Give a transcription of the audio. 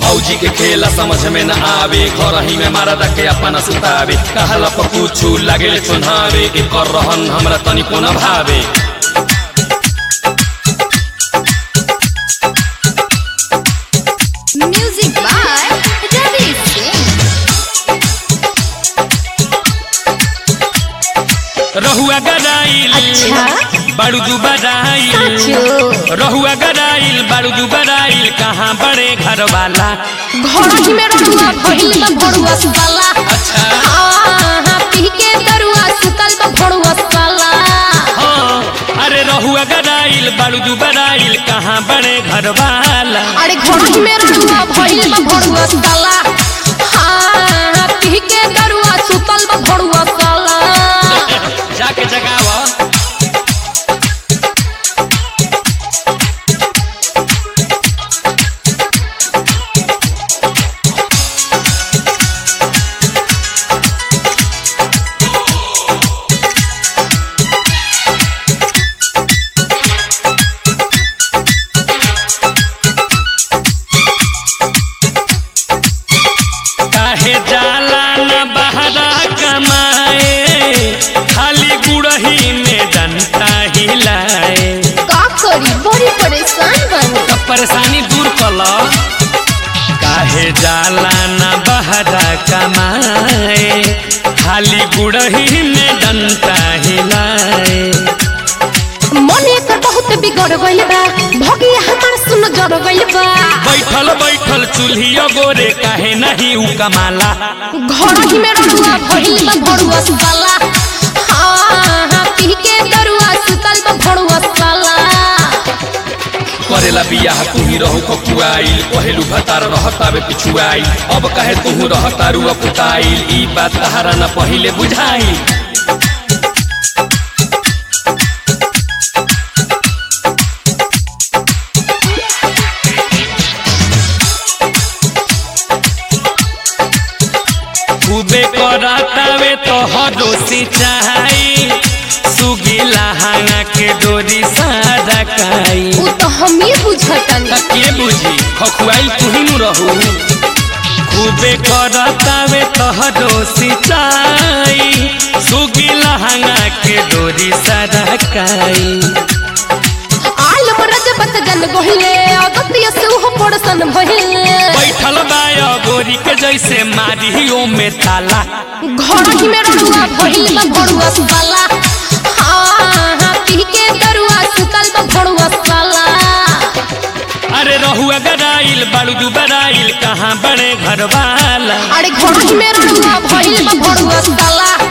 फौजी के खेला समझ में न आवे घर ही में मारा के अपना सुतावे कहला पर कुछ लागे चुनावे के कर रहन हमरा तनिको न भावे Music by Ravi Singh. रहुआ गदाइल अच्छा? बारूदू बदाइल साचो रहुआ गदाइल बारूदू बदाइल कहाँ बड़े घर वाला घर ही में रहुआ भइल बा भड़ुआ साला अच्छा आहा पी के दरुआ सुतल बा भड़ुआ साला हाँ अरे रहुआ गदाइल बारूदू बदाइल कहाँ बड़े घर वाला अरे घर ही में रहुआ भइल बा भड़ुआ साला आहा पी के दरुआ सुतल बा भड़ुआ साला जाके जगावा काहे जाला न बहरा कमाए खाली गुड़ही में डंटा हिलाए का करी बड़ी परेशान बनी तब परेशानी दूर कल काहे जाला न बहरा कमाए खाली गुड़ही में डंटा हिलाए मन एकर बहुत बिगड़ गइल बा भगिया हमार सुन जड़ गइल बा बैठल बैठल चूल्हिया गोरे काहे नहीं उ कमाला घर ही में रहुआ भइल बा भड़ुआ साला हाँ पी के दरुआ सुतल बा भड़ुआ साला करेला बियाह तुही रहू ककुआइल पहेलू भतार रहतावे पिछुआइल अब कहे तुहू रहतारू अपुताइल ई बात तहारा न पहिले बुझाइल खूबे करातावे तो हरो सिंचाई सुगीला हांगा के डोरी सादा काई उ तो हम ही बुझतनी त के बुझी खखुआइल तुही नु रहू खूबे करतावे तहरो सिंचाई सुगी लहंगा के डोरी सरकाई आल मरज बत जन गहिले अगतिय से उहो पड़सन भइले बैठल बाया गोरी के जैसे मारियो में ताला घर ही में रहुआ भइल बा भड़ुआ साला हाँ पी के दरुआ सुतल बा भड़ुआ साला अरे रहुआ गदाइल बारूदू बदाइल कहाँ बड़े घर वाला अरे घर ही में रहुआ भइल बा भड़ुआ साला